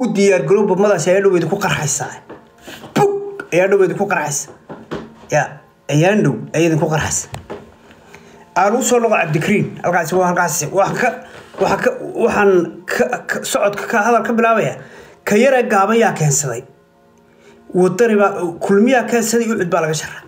u diyaargarow badmadaas ayaa dhoweyd ku qarxaysaa bug ayaa dhoweyd ku qarxaysa ya ayaan dhow ayaa idinku qarxaysa aan u soo noqo cabdikariin halkaasi waa halkaasi waxaan ka waxaan ka waxaan ka ka- socodka ka hadal ka bilaabaya ka yara gaaban yaa keensaday wadani baa kulmiyaa keensaday ucud baa laga shara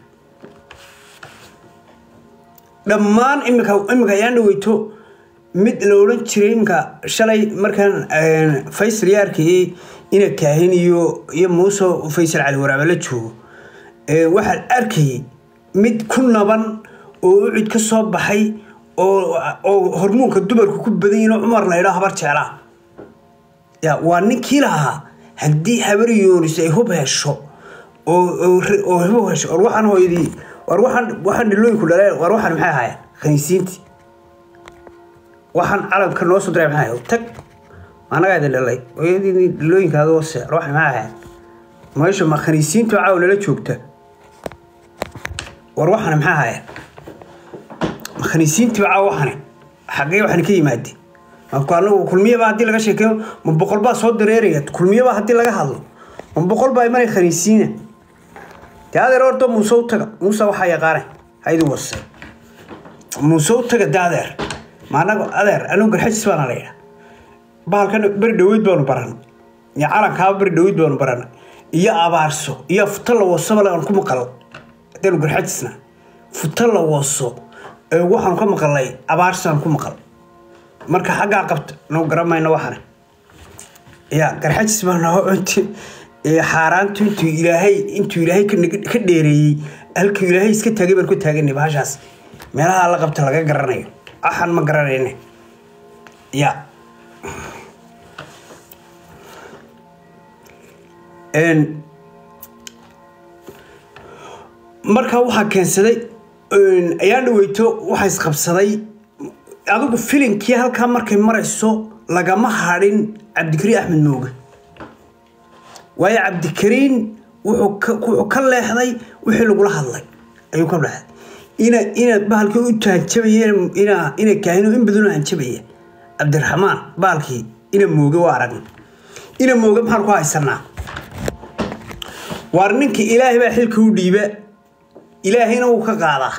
dhammaan imika imika ayaan dhaweyto mid la odhan jiray imika shalay markaan een, faysal yaa arkayay ina kaahin iyo iyo muuse faysal cali waraabe la joogo ee, waxaan arkayay mid ku naban oo ucud ka soo baxay oo oo hormoonka dumarku ku badan yihin oo cumar la idhaa habar jeclaa ya waa ninkii lahaa haddii habar yoonis ay hub hesho oo oo ri- oo hub hesho war waxaan hooyadii war waxaan waxaan dhilooyinku dhaleen war waxaan maxay ahaayeen khaniisiintii waxaan calamka noo soo diray maxay ahayd tag annagaa idin dhalay hooyadii dhilooyinkaada hoose war waxaan maxay ahaayeen meesha ma khaniisiintu caaw nala joogta war waxaan maxay ahaayeen ma khaniisiintii caaw waxani xaggee waxani ka yimaadeen marka anagu kulmiyaba haddii laga sheekeeyo ma boqol baa soo dareeraya kulmiyaba haddii laga hadlo ma boqol baa imanay khaniisiina dee adeer horta muuse u taga muuse waxaa yaqaane haydi wase muuse u taga dee adeer ma anagu adeer anigu garxajis baana la yidhaa bahalkan beri dhaweyd baanu baranay iyo calankaaba beri dhaweyd baanu baranay iyo abaarso iyo futa la wasaba aan ku maqal hadaynu garxajisna futa la waso ee waxaanu ka maqalnay abaarso aan ku maqal marka xaggaa qabta nagu garamayno waxana ya garxajis baa noo inti ee xaaraantu intuu ilaahay intuu ilaahay ka nag- ka dheereeyey halkuu ilaahay iska taagay baan ku taaganay bahashaas meelaha la qabta laga garanayo axan ma garanayne ya Een, marka waxaa keensaday een, ayaan dhaweyto waxaa isqabsaday adigu filinkii halkaa markay marayso lagama hadhin cabdikariin axmed mooge waayo cabdikariin wuxuu ka- wuxuu ka leexday wixii lagula hadlay ayuu ka leexday ina ina bahalkii u tahanjabayeen ina ina kaahino in badan u hanjabaya cabdiraxmaan bahalkii ina mooge waa aragna ina mooge maxaan ku haysanaa waar ninka ilaahay baa xilka u dhiiba ilaahayna wuu ka qaadaa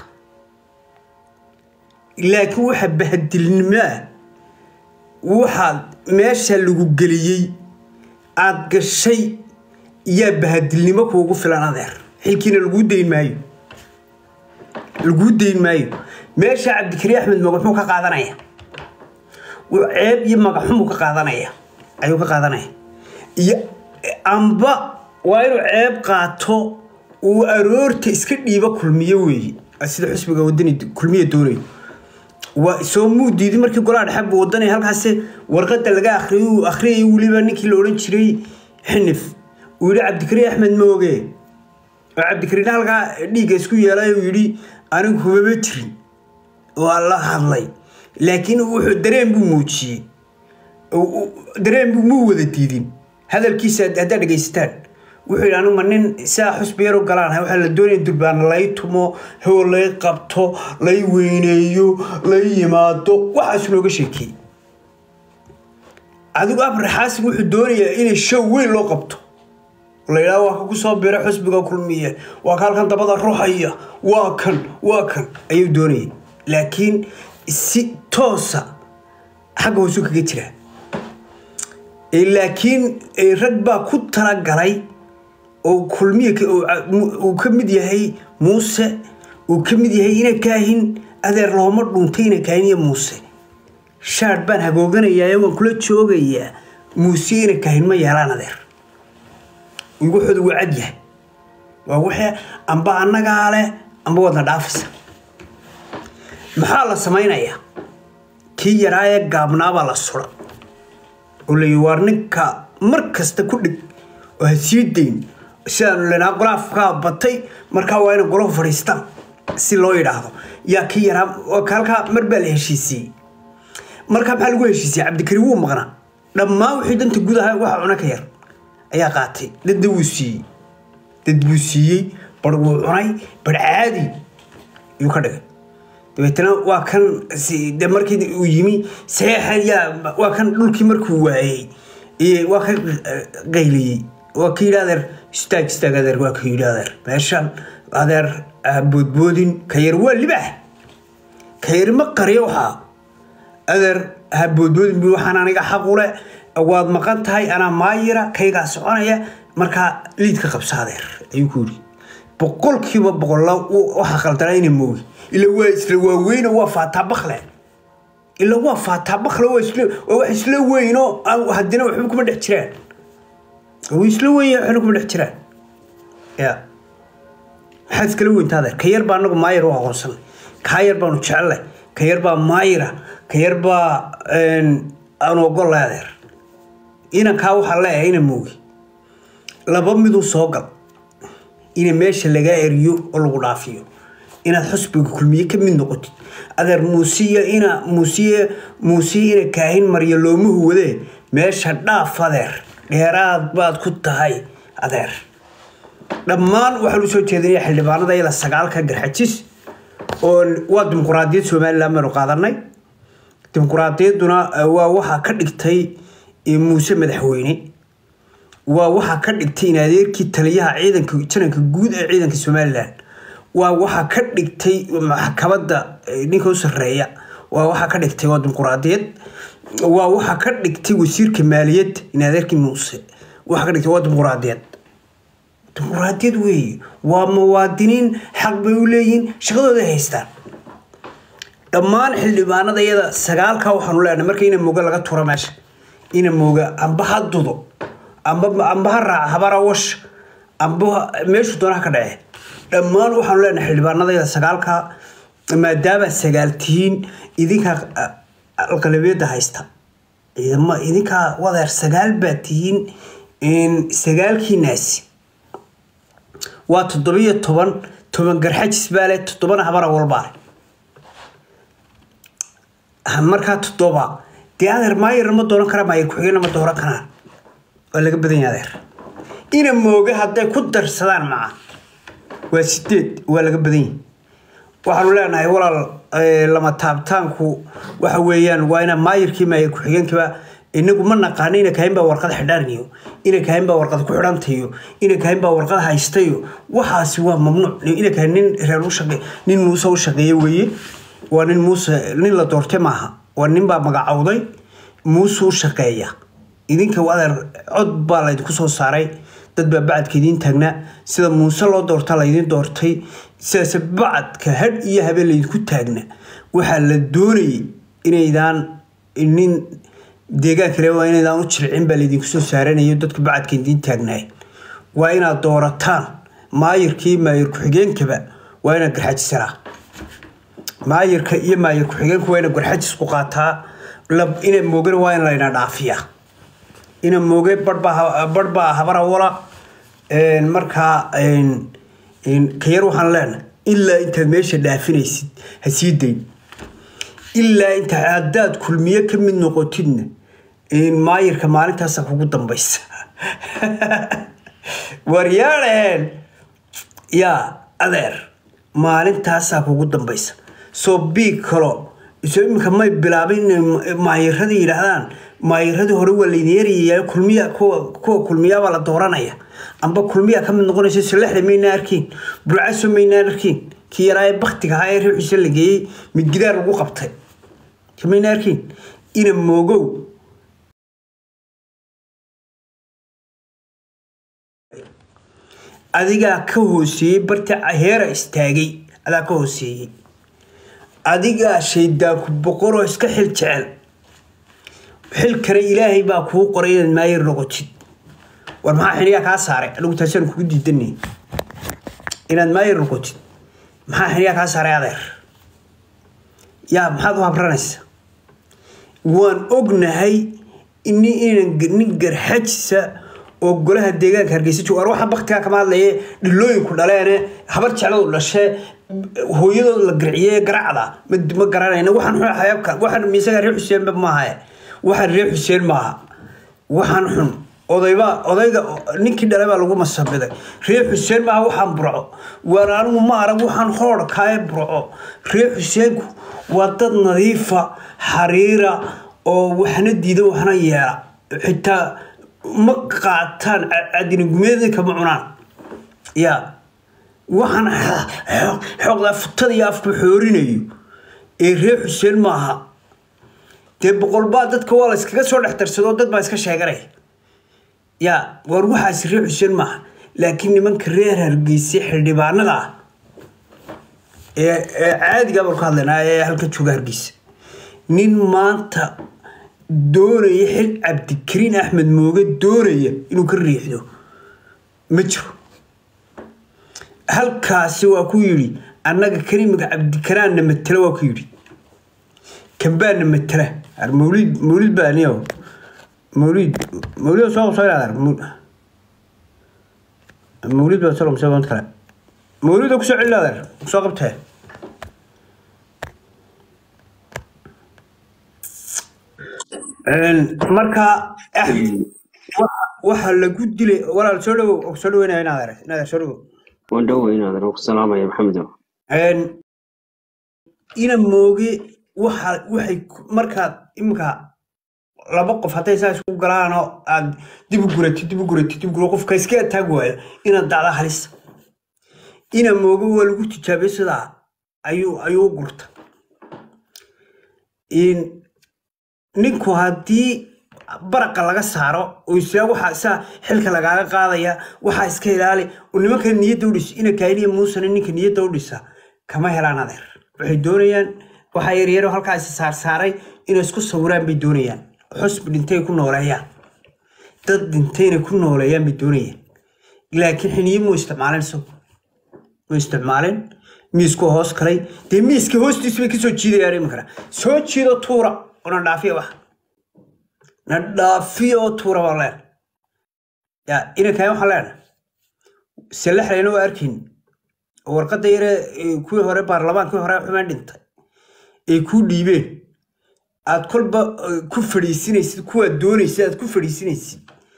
laakiin waxa bahadilnimaa waxaad meesha lagu geliyey aad gashay yaa bahadilnimo kuugu filan adeer xilkiina laguu dayn maayo laguu dayn maayo meesha cabdikariin axmed moga muxuu ka qaadanaya wuu ceeb iyo magaxumuu ka qaadanaya ayuu ka qaadanaya iyo amba waa inuu ceeb qaato uu aroorta iska dhiibo kulmiyo weeye sida xusbiga wadani kulmiya doonayo waa soo muu diiday markii golaha dhexe buu wadanaya halkaasi warqada laga akhriyay uu akhriyay weliba ninkii la odhan jiray xinif uu yidhi cabdikariin axmed mooge oo cabdikariin halkaa dhiigga isku yeelay uu yidhi anigu hubama jirin waa la hadlay laakiin wuxuu dareen buu muujiyey u- u- dareen buu muu wada diidin hadalkiisa haddaad dhegaysataan wuxuu yidhi anigu ma nin saa xusbi yar u galaanahay waxaa la doonaya durbaana lay tumo hewo lay qabto lay weyneeyo lay yimaado waxaas looga sheekeeyey adigu abre xaasim wuxuu doonayaa inay show weyn loo qabto la yidhaha waa ka ku soo bira xusbiga kulmiye waa ka halkan dabada ruxaya waa kan waa kan ayuu doonayay laakiin si toosa xagga hoosu kaga jiraa Ee, laakiin ee, rag baa ku talagalay oo kulmiye ka- oo ca- mu- uu ka mid yahay muuse uu ka mid yahay ina kaahin adeer looma dhuntay ina kaahin iyo muuse shaadh baan hagooganayaa waan kula joogayaa muuse ina kaahin ma yeelaan adeer wuxuuda waa cad yahay waa wixii amba annagaa leh amba wadna dhaafaysa maxaa la samaynayaa kii yaraa ee gaabnaabaa la sura oo la waar ninka mar kasta ku dhig oo ha sii dayn sidaanu lenaa golaafkaa batay markaa waa inay golahu fadhiistaan si loo yidhaahdo yaa kii yaraa waa ka halkaa mar baa la heshiisiyey markaa maxaa lagu heshiisiyey cabdikariin wuu maqnaa dhammaan wixii danta gudaha waxa cuna ka yar ayaa qaatay dadna wuu siiyey dad buu siiyey bar wuu cunay bar caadi yuu ka dhigay dabeetana waa kan si- de markii uu yimi saxeexa yaa waa kan dhulkii markuu waayey waa ka qayliyey waa ka yidhi adeer istaag istaag adeer waa ka yidhi adeer meeshan adeer boodboodin ka yar waa libax ka yar ma qariyo waxaa adeer ha boodboodin bu waxaan aniga xaqule waad maqan tahay anaa maayira kaygaa soconaya markaa liidka qabsa adeer ayuu ku yidhi boqolkiiba boqolla waxaa qaldanaa ina moogi ila waa isla waaweyne waa faataa bakle ila waa faataa bakle waa isla waa wax isla weyno haddina waxba kuma dhex jiraan waa isla weyn waxna kuma dhex jiraan ya maxaad iskala weyntaa adeer ka yar baa anagu maayir u aqoonsanay kaa yar baanu jecelnay ka yar baa maayira ka yar baa aanu ogollay adeer inankaa waxaa leeyahay ina moogi laba miduu soo gal ina meesha lagaa eriyo oo lagu dhaafiyo inaad xusbiga kulmiye ka mid noqotid adeer muusiya ina muusiye muusiye ina kaahin marya looma huwadee meesha dhaaf adeer dheeraad baad ku tahay adeer dhammaan waxaan u soo jeedinaya xildhibaanada iyada sagaalka garxajis oo waa dimuquraadiyad somalilan baynu qaadanay dimuquraadiyadduna waa waxaa ka dhigtay muuse madaxweyne waa waxaa ka dhigtay in adeerkii taliyaha ciidanka jananka guud ee ciidanka somalilan waa waxaa ka dhigtay maxkamadda ninka u sarreeya waa waxaa ka dhigtay waa dimuquraadiyad waa waxaa ka dhigtay wasiirka maaliyadda in adeerkii muuse waxaa ka dhigtay waa dimuquraadiyad dimuquraadiyad weeye waa muwaadiniin xaq bay u leeyihiin shaqadooday haystaan dhammaan xildhibaanada iyada sagaalka waxaanu leenahay marka ina mooga laga tura meesha ina mooga amba ha dudo amba amba ha raaca habara wash amba meeshu doonaha ka dhace dhammaan waxaanu leenahay xildhibaanadayda sagaalka maadaama sagaal tihiin idinkaa alqalabiyadda haysta ciidama idinkaa wadeer sagaal baa tihiin sagaalkiinaasi waa toddobiyo toban toban garxajis baa leh toddobana habara walbaa leh markaa toddoba dee adeer maayar ma dooran karaa maayar ku-xigeenna ma dooran karaan waa laga badan yahay adeer ina mooga hadday ku darsadaan maca waa sideed waa laga badan yahay waxaanu leenahay walaal lama taabtaanku waxa weeyaan waa ina maayirkii maayir ku-xigeenkiiba inagu ma naqaano ina kahayn baa warqad xidhaarniyo ina kahayn baa warqad ku xidhantayo ina kahayn baa warqad haystayo waxaasi waa mamnuuc ina kahayn nin reer u shaqe nin muuse u shaqeeye weeye waa nin muuse nin la doortay maaha waa nin baa magacowday muuse u shaqeeya idinka adeer cod baa laydinku soo saaray dad baa bacadka idiin taagnaa sida muuse loo doorta laydin doortay sidaase bacadka hadh iyo habeen laydinku taagna waxaa la doonayay inaydaan nin deegaan kale waa inaydaan u jircin baa laydinku soo saaranayo dadka bacadka idiin taagnaay waa inaad doorataan maayirkii maayir ku-xigeenkaba waa inaad garxajisanaa maayirka iyo maayir ku-xigeenka waa inaad garxajis ku qaataa ina moogana waa in layna dhaafiyaa ina mooge barh baa habara wala markaa kayar waxaan leenahay ilaa intaad meesha dhaafinaysid ha sii dayn ilaa inta haddaad kulmiye ka mid noqotidna maayirka maalintaasa kugu dambaysa waryaadheen yaa adeer maalintaasaa kugu dambaysa soo biig kalo iso iminka may bilaabin inay maayiradii yidhaahdaan maayiradii hore waa laydin yaryayaa kulmiya kuwa kulmiyaabaa la dooranaya amba kulmiya ka mid noqonaysa salexda maynaa arkiin burcaso maynaa arkiin kii yaraa ee baktiga ahaa ee reer xuseen la geeyey midgidaar lagu qabtay maynaa arkiin ina moogow adigaa ka hooseeyey barta heera istaagay adaa ka hooseeyey adigaa shaydaanku boqoroo iska xil jecel xilkana ilaahay baa kuu qoray inaad maayir noqotid war maxaa xiniyaa kaa saaray anigu taasaan kugu diidanay inaad maayir noqotid maxaa xiniyaa kaa saaray adeer yaa maxaad u habranaysa waan ognahay nin garxajisa oo golaha deegaanka hargeysa jooga war waxa baktigaa kama hadlaye dhilooyinku dhaleene habar jecladu dhashee hooyadood la garciye garacda ma garanayna waxaan xun xayaabka waxaan miisaga reer xuseenba maaha waxaan reer xuseen maaha waxaan xun odayba odayga ninkii dhalay baa lagu masabiday reer xuseen maaha waxaan burco waan anigu ma arag waxaan hoodhkaaye burco reer xuseenku waa dad nadiifa xariira oo waxna diida waxna yeela xitaa ma qaataan cadinigumeeda kama cunaan ya waxaan xooqdaa futada iyo afku xoorinayo ee reer xuseen maaha dee boqolbaa dadka waa la iskaga soo dhex darsadoo dad baa iska sheeganaya ya war waxaas reer xuseen maaha laakiin nimanka reer hargeysa xildhibaanada ah ee ee caadiga baan ka hadlaynaa ee halka jooga hargeysa nin maanta doonaya xil cabdikariin axmed mooge doonaya inuu ka riixdo ma jiro halkaasi waa ku yidhi annaga kariimka cabdikaraanna matela waa ku yidhi kambaanna matela mawlid mawlid baaniyo mawlid mawlid soo soo ilaadar mawlid baa soo soo kale mawlid ku soo celilaadar soo qabtee marka waxa lagu dilay walaal soo dhawow soo dhaweynaya inaad inaad soo dhawow waan dhowey inaad ku salaamaya maxamedo ina mooge waxa waxay markaad iminka laba qof hadday saa isku galaanoo aad dib u guratid dib u guratid dib u gura qofka iska ataag waayo inaad dacda halis ina mooge waa lagu tijaabiyey sidaa ayuu ayuu u gurta ninku haddii baraqa laga saaro oo isla waxaa saa xilka lagaaga qaadaya waxaa iska ilaali oo nimanka niyadda udhis ina kaayniya muusana ninka niyadda u dhisa kama helaan adeer waxay doonayaan waxaa yaryaro halkaa is saarsaaray inay isku sawiraan bay doonayaan xusbi dhintay ku nooleeyaan dad dhintayna ku nooleeyaan bay doonayaan laakiin xiniye muu isticmaalin isagu muu isticmaalin miisku hoos kalay dee miiska hoostiisa bay kasoo jiidayaan iminkana soo jiido tuura oo na dhaafiya wax na dhaafiya oo tuura baan leen ya inankaan waxaan leenahay salaxlayna waa arkayn warqadda yare kuwii hore baarlamaankii hore xumaan dhintay ay kuu dhiibeen aad kolba ku fadhiisinaysid kuwaad doonaysid aad ku fadhiisinaysid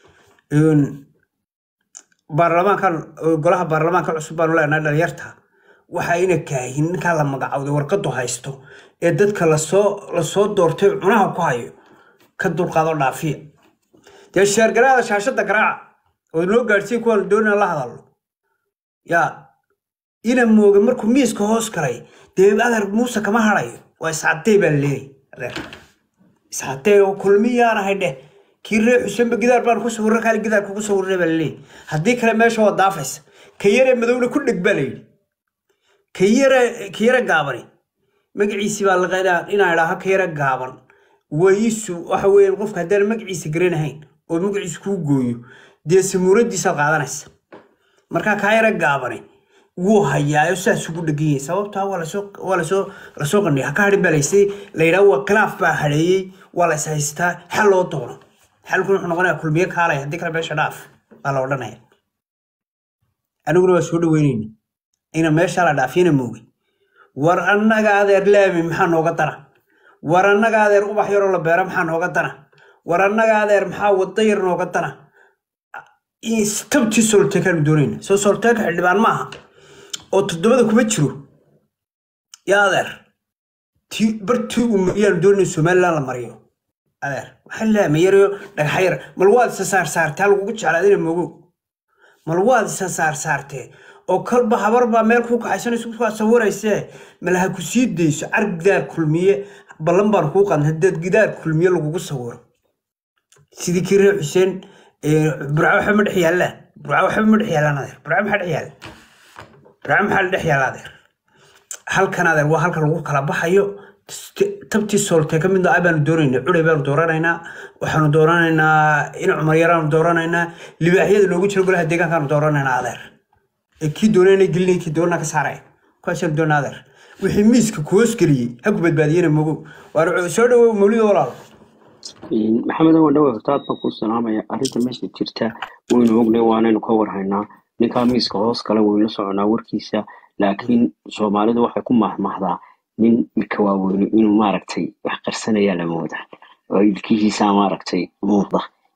baarlamaankan golaha baarlamaanka cusub baanu leenahay dhalinyarta waxaa ina kaahin ninkaa la magacawday warqadu haysto ee dadka lasoo lasoo doortay cunaha ku hayo ka dulqaado dhaafiya dee sheergaraada shaashada garaaca oo noo gaadhsiya kuwaan doonina la hadalno yaa ina mooga markuu miiska hoos galay dee adeer muuse kama hadayo waa iscadey baa laleeyay adeer iscadey oo kulmiyaan ahay dheh kii reer xuseenba gidaar baan ku sawirra kaali gidaar kugu sawirray baa laleeyay haddii kale meesha waa daafaysa ka yaree madowna ku dheg baa layidhi ka yare ka yare gaabani magaciisi baa laqa inaan idhaaho ka yare gaaban waisu waxa weeyaan qofka haddaan magaciisa garanahayn oo magaciisa kuu gooyo dee samuuradiisaad qaadanaysa markaa kaa yare gaabani wuu hayaayo saas ugu dhegan yahay sababtaa waa lasoo waa lasoo lasoo qandhiya haka hadhin baa laysay la yidhaha waa khilaaf baa hadheeyey waa la is haystaa xal loo doono xalkuna wuxuu noqonaya kulmiye kaalay haddii kale meesha dhaaf baa la odhanaya aniguna waa soo dhaweynayna ina meesha la dhaafiyana moogay war annaga adeer laami maxaa nooga dana war annaga adeer ubax yaroo la beero maxaa nooga dana war annaga adeer maxaa wada yar nooga dana tabtii solteekaanu doonayna soo solteeka xildhibaan maaha oo toddobada kuma jiro yaa adeer ti bartii uu mariyaanu doonayna somaliland la mariyo adeer waxaa laama yarayo dhagaxa yar mal waad isa saarsaartaa lagugu jeclaadina mogow mal waad isa saarsaartee oo kalba habar baa meel kuu kaxaysanayso kaa sawiraysee malaha ku sii dayso car gidaar kulmiye ballan baan kuu qadna haddaad gidaar kulmiye lagugu sawiro sidii kii reer xuseen burca waxba ma dhex yaallaan burca waxba ma dhex yaallaan adeer burca maxaa dhex yaalla burca maxaa la dhex yaalla adeer halkan adeer waa halka lagu kala baxayo tabtii sooltee ka midna baanu doonaynaa cuday baanu dooranaynaa waxaanu dooranaynaa in cumar yaraanu dooranaynaa libaaxyada noogu jira golaha deegaankaanu dooranaynaa adeer kii doonana gelinay kii doonana ka saaraya kuwaasaan doona adeer wixii miiska ku hoosgeliyey ha ku badbaadiyena mogow waar soo dhawow mawlida walaal maxamed waan dhawe horta aad baan kuu salaamaya arrinta meesha jirta waynu ognay waanaynu ka warhaynaa ninkaa miiska hoos kale waynu soconaa warkiisa laakiin soomaalidu waxay ku mahmahdaa nin midka waaweyne inuu maaragtay wax qarsanayaa la mooda oo ilkihiisa maaragtay muuqda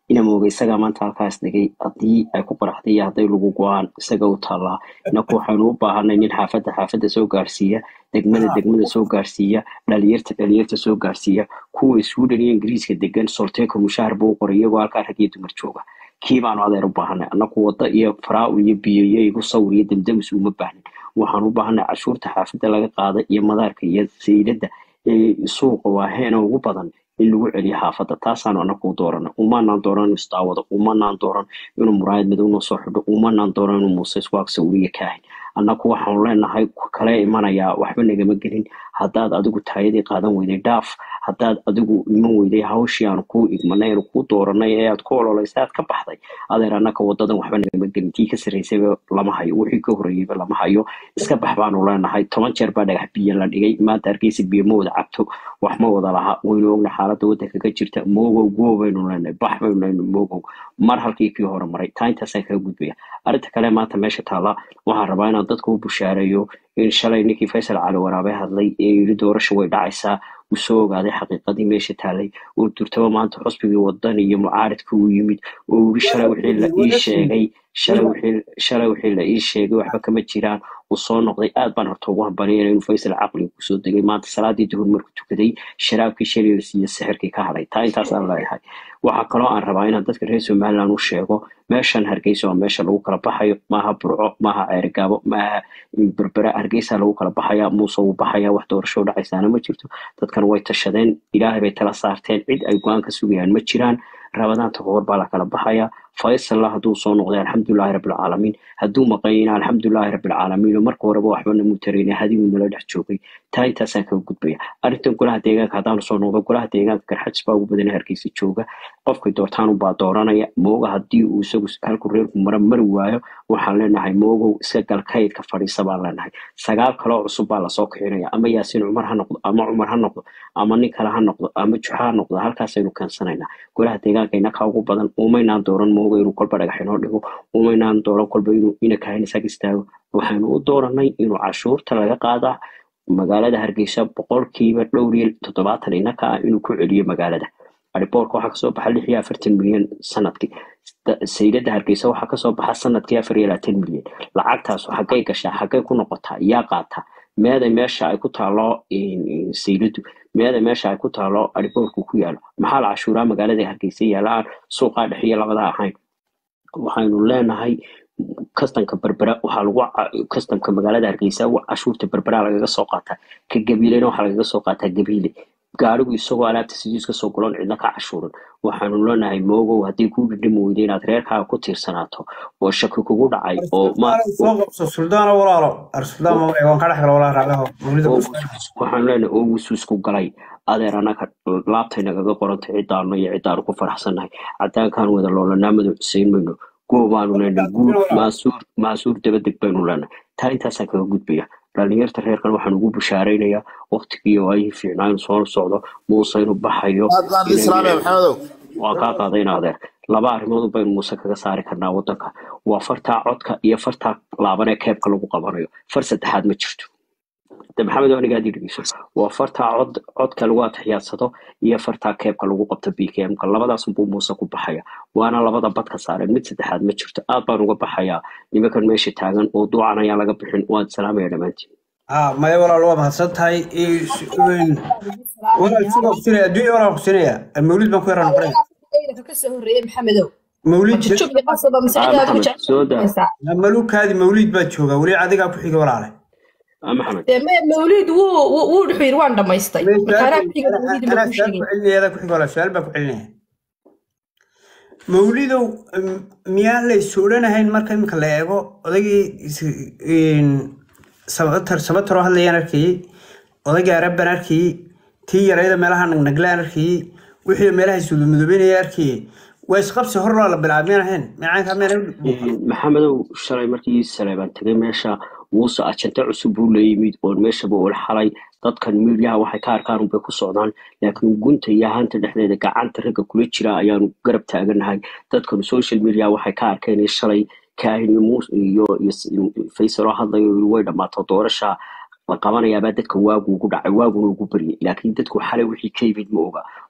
ina mooga isagaa maanta halkaas dhigay haddii ay ku qaraxday iyo hadday lagu go-aan isaga u taallaa inaku waxaynu u baahanay nin xaafadda xaafadda soo gaarsiiya degmada degmada soo gaarsiiya dhalinyarta dhalinyarta soo gaarsiiya kuwa sweden iyo ingiriiska degan solteeko mushaahar buu u qoray iyagoo halkaa rag iyo dumar jooga kii baanu adeer u baahanay annaku wadda iyo faraaw iyo biyo iyo igu sawir iyo damdamis uma baahnin waxaan u baahanay cashuurta xaafadda laga qaada iyo madaarka iyo sayladda ee suuqa waaheena ugu badan in lagu celiyo xaafadda taasaanu anagu dooranay umanaan dooran inuu isdaawado umanaan dooran inuu muraayad madow noo soo xidho umanaan dooran inuu muuse isku agsawiriya kaahin annagu waxaanu leenahay kale imanayaa waxba nagama gelin haddaad adigu taayadii qaadan weyday dhaaf haddaad adigu iman weyday hawshii aanu kuu igmanay aanu kuu dooranay ee aad ku ololaysay aad ka baxday adeer annaka wadadan waxba nagama gelin tii ka sarraysayba lama hayo wixii ka horreeyeyba lama hayo iska bax baanu leenahay toban jeer baa dhagax biyo la dhigay maanta hargeysa biyo ma wada cabto wax ma wada laha waynu ogna xaaladda waddanka ka jirta moogow goo baynu leenahay bax baynu leenahay moogow mar halkii kii hore maray taa intaasaan kaga gudbaya arrinta kale maanta meesha taalla waxaan rabaa inaan dadka u bushaareeyo in shalay ninkii faysal cali waraabe hadlay ee yidhi doorasha way dhacaysaa uu soo ogaaday xaqiiqadii meesha taalay oo durtaba maanta xusbigii wadan iyo mucaaridka uu yimid oo yidhi shalay wixii la ii sheegay shalay wixii shalay wixii la ii sheegay waxba kama jiraan uu soo noqday aad baan horta ugu hambaliyana inuu faysal caqliga kusoo degay maanta salaadii duhur markuu tukaday sharaabkii shaliis iyo sixirkii ka hadhay taa intaas aan leeyahay waxaa kaloo aan rabaa inaan dadka reer somaliland u sheego meeshan hargeysa waa meesha lagu kala baxayo maaha burco maaha ceerigaabo maaha berbera hargeysa lagu kala baxaya muuse wuu baxaya wax doorasho dhacaysaana ma jirto dadkan way tashadeen ilaahay bay tala saarteen cid ay go-aan ka sugayaan ma jiraan rabadaanta kahor baa la kala baxaya faysalla hadduu soo noqday alxamdulilahi rabbilcaalamiin hadduu maqayina alxamdulilahi rabbilcaalamiin oo marka horeba waxba namu tarayna hadigu nala dhex joogay taa intaasaan kaga gudbaya arrintan golaha deegaanka haddaanu soo noqdo golaha deegaanka garxajis baa ugu badana hargeysa jooga qofkay doortaan unbaa dooranaya mooga haddii uu isagu halku reerku mara mari waayo waxaan leenahay moogow iska gal kaydka fadhiisa baan leenahay sagaal kaloo cusub baa lasoo kicinaya ama yaasiin cumar ha noqdo ama cumar ha noqdo ama nin kale ha noqdo ama juxa ha noqdo halkaasaynu keensanaynaa golaha deegaanka inaka ugu badan umaynaan dooran mooga inuu kolba dhagax inoo dhigo umaynaan dooran kolba inuu ina kahin isaga istaago waxaynu u dooranay inuu cashuurta laga qaadaa magaalada hargeysa boqolkiiba dhowr iyo toddobaatan inaka ah inuu ku celiyo magaalada ariboorka waxaa kasoo baxa lix iyo afartan milyan sanadkii saylada hargeysa waxaa kasoo baxa sanadkii afar iyo labaatan milyan lacagtaasu xaggay gashaa xaggay ku noqotaa yaa qaataa meeday meesha ay ku taalo sayladu meeday meesha ay ku taalo ariboorku ku yaalo maxaa la cashuuraa magaalada hargeysa yaala aan suuqaa dhexiyo labada ahayn waxaynu leenahay kastamka berbera waxaa lagu kastamka magaalada hargeysa cashuurta berbera lagaga soo qaataa ka gabiilena waxaa lagaga soo qaataa gabiile gaarigu isagoo alaabta sidiis ka soo gulan cidna ka cashuurin waxaanu leenahay moogow haddii kuu dhidhimi weyda inaad reerkaaga ku tiirsanaato oo shaki kugu dhacay oo soo qabso suldaana walaalo arsuldaan waan ka dhexgala walaa raagaho mawlida waxaanu leenahay oo wusuusku galay adeer annaga laabtay nagaga qorantay ciddaanu iyo ciddaanu ku faraxsannahay caddaankaan wada loolanaa madow xuseyn mayno goobaanu leenahay guud maasuur maasuur dabadeg baynu leenahay taa intaasaan kaga gudbaya dhalinyarta reerkan waxaan ugu bushaaraynayaa waktigii oo ay fiicnaa inuu soo socdo muuse inuu baxayo waa kaa qaadayna adeer laba arrimood baynu muuse kaga saari karnaa waddanka waa fartaa codka iyo fartaa laaban ee keebka lagu qabanayo far saddexaad ma jirto de maxamed aniga haddii dhegeyso waa fartaa cod codka lagu atixiyaadsado iyo fartaa keebka lagu qabto b k m-ka labadaas buu muuse ku baxaya waana labada badka saareen mid saddexaad ma jirto aad baan uga baxayaa nimankan meesha taagan oo duucan ayaan laga bixin waan salaamaya dhammaantiin maya walaal waa mahadsan tahay walaal sidoo kusinaya adduunya walaal kusinaya mawlid baan ku yaraa noqonaya kasoo horreeyey maxamedow mawlid soo daa malukaadi mawlid baad joogaa weli adigaa ku xiga walaale maxamed dee me mawlid wuu wuu wuxuu yidhi waan dhammaystay markaanaa ku xiga mawlid ma anaa kuu su-aal ku sheegay celinaya adaa ku xiga walaal su-aal baan ku celinaya mawlidow m- miyaan la is odhanahayn marka imika la eego odaygii is- een, sabatar sabataroo hadlayaan arkayey odaygii arabban arkayey tii yarayda meelaha nagnaglaan arkayey wixii meelaha isudumudubinaya arkayey waa isqabsi hor loo la bilaabmeen ahayn micaanka meena maxamedow shalay markii saleebaan tegay meesha muuse ajante cusub buu la yimid oo meeshaba ula xalay dadkan miiryaha waxay ka arkaan unbay ku socdaan laakiin gunta iyo ahaanta dhexdeeda gacanta ragga kula jira ayaanu garab taaganahay dadkan social media waxay ka arkeen in shalay kaahin iyo muus iyo iyo faysaloo hadlayo yiri way dhammaato doorasha la qabanayaabaa dadka waagu ugu dhacay waaguna ugu baryay laakiin dadku xalay wixii ka yimid ma oga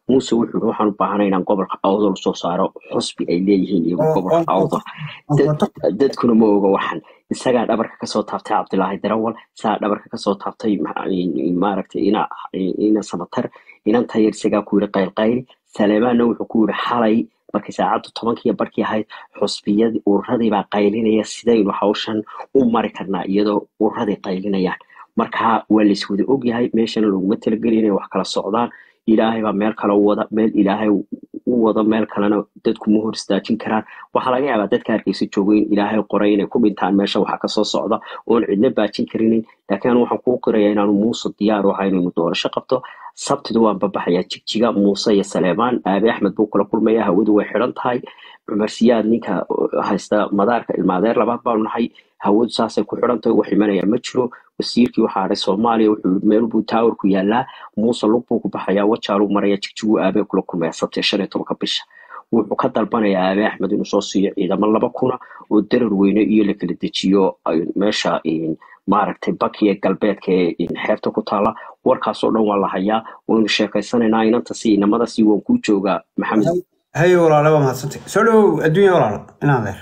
muuse wuxuu yidhi waxaan u baahanay inaan gobolka awdal soo saaro xusbi ay leeyihiin iyagu gobolka awdal Dad- dadkuna ma oga waxan isagaa dhabarka kasoo taabtay cabdilaahi darawal isagaa dhabarka kasoo taabtay ma- maaragtay ina ina samatar inan tayar isagaa ku yidhi qaylqayli saleemaanna wuxuu ku yidhi xalay markay saacaddu tobankiiyo barkii ahayd xusbiyadii ururadii baa qaylinaya sidaynu hawshan u mari karnaa iyadoo ururadii qaylinayaan marka waa laiswada ogyahay meeshana laguma talagelin inay wax kala socdaan ilaahay baa meel kale u wada meel ilaahay u wado meel kalena dadku ma hor istaajin karaan waxaa laga yaabaa dadka hargeysa jooga in ilaahay qoray inay ku dhintaan meesha waxa kasoo socda oon cidna baajin karinin laakiin anu waxaan kuu qirayaa inaanu muuse diyaar u ahay inaynu doorasho qabto sabtidu waan babaxayaa jigjiga muuse iyo saleemaan aabe axmed buu kula kulmaya hawadu way xidhan tahay cumar siyaad ninka uh, haysta madaarka ilmaadeer labaad baanu nahay hawadu saasay ku xidhan tahay wax imanaya ma jiro wasiirkii waxaa hadhay soomaaliya wuxuu yidhi meel buu taawar ku yaalaa muuse lug buu ku baxayaa wajaaluu maraya jigjiguu aabe kula kulmaya sabtiya shan iyo tobanka bisha wuxuu ka dalbanayaa aabe axmed inuu soo siiyo ciidamo laba kuna oo darar weyne iyo la kala dejiyo ay meesha in maaragtay bakiya galbeedka ee in xeebta ku taala warkaasoo dhan waa la hayaa waynu sheekaysanaynaa inanta si inamada si waan kuu joogaa maxamed haye walaale waa mahadsantay soo dhawow adduunya walaalo in adeer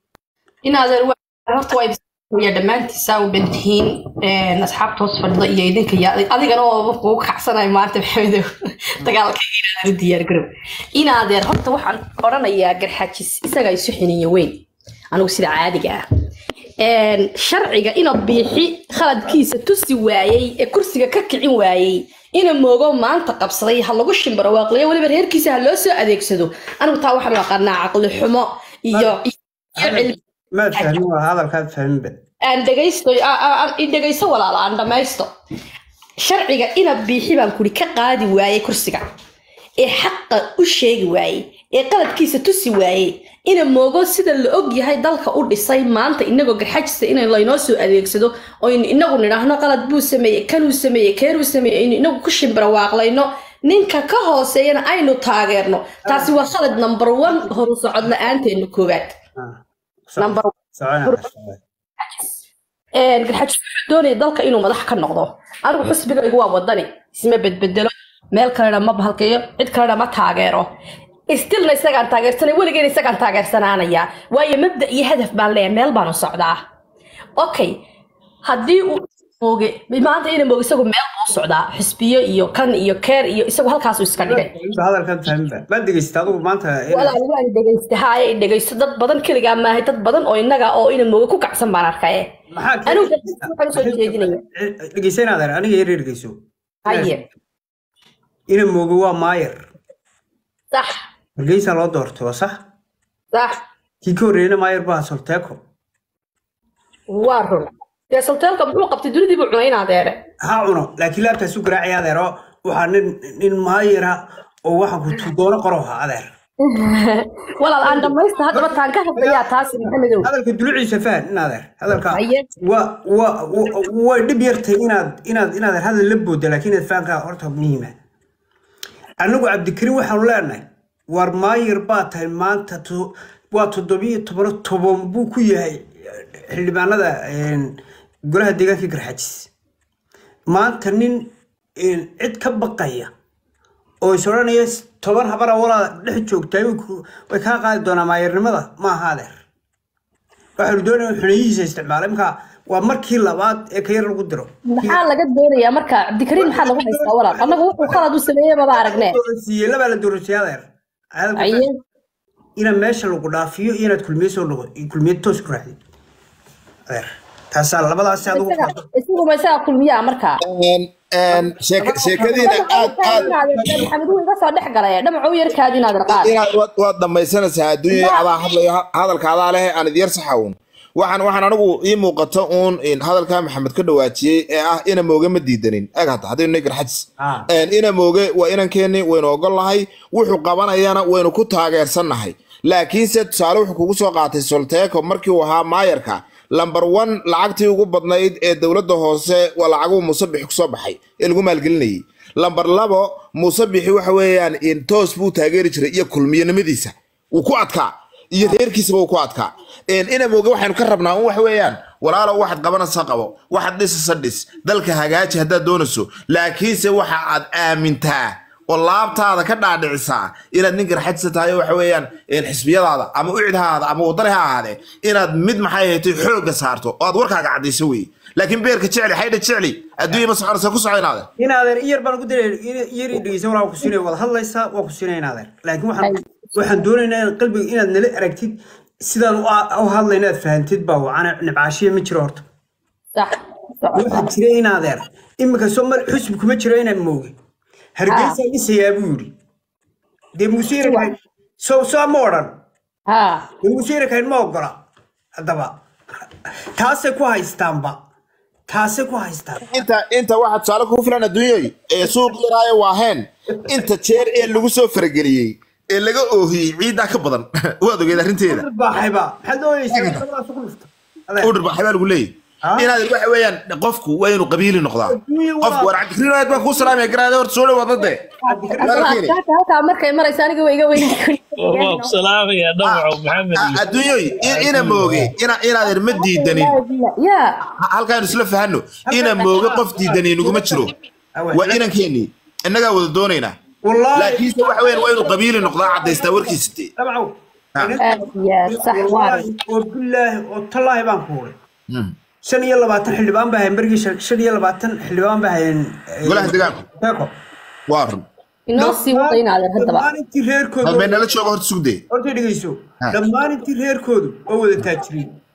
inaadeer wa- horta waa ibsaya dhammaantiisa u dhantihiin asxaabta hoos fadhida iyo idinka iyo adig- adigana oo kugu kacsanayo maanta maxamedow dagaalka inaadeer u diyaar garow inaadeer horta waxaan odhanayaa garxajis isagaa isu xiniyo weyn anigu sida caadiga ah Een, sharciga ina biixi khaladkiisa tusi waayey ee kursiga ka kicin waayey ina moogo maanta qabsaday ha lagu shimbaro waaqliyo weliba reerkiisa ha loo soo adeegsado anigu taa waxaan u aqaanaa caqli xumo iyo iyo cilmi maad fahmin waa hadalkaad fahminba aan dhegaysto aa- aa- aan- i dhegayso walaala aan dhammaysto sharciga ina biixi baan kuri ka qaadi waayey kursiga ee xaqa u sheegi waayey ee qaladkiisa tusi waayey ina moogo sida la og yahay dalka u dhisay maanta inagoo garxajista in laynoo soo adeegsado oo in inagu nidhaahno qalad buu sameeyey kanuu sameeyey keeruu sameeyey aynu inagu ku shimbira waaqlayno ninka ka hooseeyana aynu taageerno taasi waa khalad number one horu socod la-aanteena koowaad number Een, garxaji wuxuu doonaya dalka inuu madax ka noqdo anigu xusbigaygu waa wadani isma bedbedelo meel kalena ma bahalkayo cid kalena ma taageero stilna isagaan taageersanay weligeena isagaan taageersanaanaya waayo mabda iyo hadaf baan leeyahay meel baanu socdaa okay haddii uu mooge maanta ina mooge isagu meel buu socdaa xisbiyo iyo kan iyo keer iyo isagu halkaasuu iska dhigay hadalkaad fahminba maad degeysata adigu maanta inaad- walaal waan dhegaysta haaye i dhegaysto dad badan keligaa maahay dad badan oo innaga oo ina mooge ku kacsan baan arkaye maxaa anigu waxaan usoo jeedinaya dhegeysa in adeer aniga yar dhegeyso haye ina moogo waa maayer sax hargeysa loo doortay waa sax sax kii ka horreeyana maayer baa solteeko waa run dee salteelka muxuu qabtay dunidii buu cunay in adeere ha cuno laakiin laabtaas u garaacaya adeer oo waxaa nin nin maayera oo waxaan ku tudoono qoro ha adeer walaal aan dhamaysta haddaba taan ka hadlayaa taasi maxamedow hadalka duluciisa fahan in adeer hadalka Haye. waa waa wa- way dhib yartay inaad inaad inaad hadal la booda laakiin inaad fahankaa horta muhiima anagu cabdikariim waxaanu leenahay war maayer baa tahay maanta to- waa toddobiyo tobano toban buu ku yahay xildhibaanada een, golaha deegaanka garxajis maanta nin een, cid ka baqaya oo is odhanaya toban habara walaa dhex joogtaa way ku- way kaa qaadi doonaa maayernimada ma aha adeer waxaanu doonaya xuneyihiisa isticmaala imkaa waa markii labaad ee ka yar lagu diro maxaa laga doonayaa marka cabdikariim maxaa lagu haystaa walaal annagu wuxuu khalad u sameeyey maba aragne siiyey labaa la doorasiyay adeer Hadalka aye inaad meesha lagu dhaafiyo iyo inaad kulmiye soo noqo kulmiye toos ku raacdid adeer taasaa labadaas adigu isaga isaguma isagaa kulmiyaa markaa Een, een, sheek- sheekadiina aad aad maxamed wuu iga soo dhex galay dhamacu yarkaadi inaad arqaad inaad waad- waad dhamaysanaysaa adduunya adaa hadlayo ha- hadalka adaa leh aan idyar saxawun waxaan waxaan anigu ii muuqato uun in hadalkaa maxamed ka dhawaajiyey ee ah ina mooge ma diidanin eg hata haddaynu nagar xajis Ah. Een, ina mooge waa inankeeni waynu ogolnahay wuxuu qabanayana waynu ku taageersannahay laakiinse tusaale wuxuu kugu soo qaatay solteeko markii uu ahaa maayarka lamber one lacagtii ugu badnayd ee dowladda hoose waa lacaguhu musabixi kusoo baxay ee lagu maalgelinayay lamber labo musabixi waxa weeyaan in toos buu taageeri jiray iyo kulmiyanimadiisa wuu ku adkaa iyo reerkiisaba wuu ku adkaa Een, ina mooge waxaynu ka rabnaa un waxa weeyaan walaalo waxaad qabanaysa qabo waxaad dhisasa dhis dalka hagaaji haddaad doonayso laakiinse waxa aad aamintaa oo laabtaada ka dhaadhicisaa inaad nin garxajsa tahay oo waxa weeyaan een, xisbiyadaada ama ucid ha ahaada ama wadani ha ahaadee inaad mid maxay ahayd xoogga saarto oo aad warkaaga caddayso wey laakiin beerka jecli xaydha jecli adduunya ma soconaysa ku soco inaade in adeer iyar baan ugu diray iyar ii dhegeysan walaa ku siinaya wada hadlaysaa waa ku siinaya in adeer laakiin waxaan waxaan doonaynaa in qalbiga inaad nala aragtid sidaan u u hadlayna aad fahantid baa wacana nibcaashiya ma jiro horta sax soco waxaa jira in adeer iminka soo mar xusbi kuma jiro inaan mooge hargeysa dhisayaa buu yidhi dee muuse irakayn soo soo ma odhan ha dee muuse irakayn ma ogola haddaba taasay ku haystaanba taasay ku haystaan inta inta waxaa tusaale kugu filan adduunyoy ee suuq yaraayo waaheen inta jeer ee lagu soo farageliyey ee laga oohiyey ciiddaa ka badan waad ogeed arrinteeda baaxayba maxaad ooyeysaa dabadaas ku dhufta Adeer. udhir baa xabaa lagu leeyahy Ah. inaad waxa weeyaan qofku waa inuu qabiili noqdaa Adduunyo waa- qofku war cabdikariin aad baan kuu salaamaya garaade horta soo dhawaada dee Asxaabta halkaa markay maraysa aniga way iga weyn waa ku salaamaya dhamaco maxamed iyo adduunyoy in- ina mooge ina inaad irma diidanin ya Ha- halkaanu isla fahanno ina mooge qof diidani naguma jiro waa inankeenii innagaa wada doonaynaa wallaahi laakiinse waxa weeyaan waa inuu qabiili noqdaa caddaystaa warkiisa dee dabcow Ah. aad iyo aad sax waa wallaahi oo bilaahi oo tallaahi baan ku huray Mm. shan iyo labaatan xildhibaan baa hayan berigii shan shan iyo labaatan xildhibaan baa hayan golaha deegaanku Beeko. waa run inoo sii wada inaadeen haddaba dhammaan intii reerkoodu hadmay nala jooga horta sugdee horta dhegeyso Ha. dhammaan intii reerkoodu waa wada taajiriin